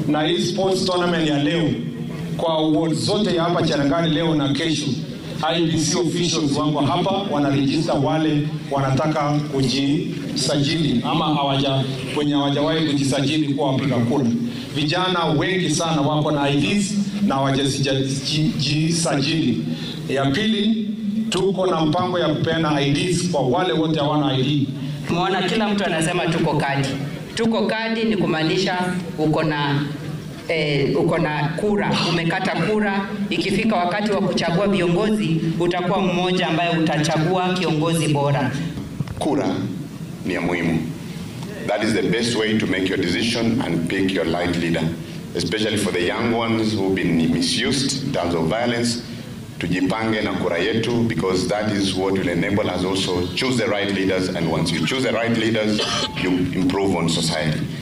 na hii sports tournament ya leo kwa ward zote ya hapa Cherangani leo na kesho. IBC officials wako hapa wanarejista wale wanataka kujisajili ama hawaja wenye hawajawahi kujisajili kuwa wapiga kura. Vijana wengi sana wako na IDs na hawajajisajili. Ya pili, tuko na mpango ya kupeana IDs kwa wale wote hawana ID. Tumeona kila mtu anasema tuko kadi. Tuko kadi ni kumaanisha uko na eh, uko na kura, umekata kura. Ikifika wakati wa kuchagua viongozi, utakuwa mmoja ambaye utachagua kiongozi bora. Kura ni ya muhimu. That is the best way to make your decision and pick your right leader, especially for the young ones who've been misused in terms of violence. Tujipange na kura yetu because that is what will enable us also choose the right leaders and once you choose the right leaders you improve on society.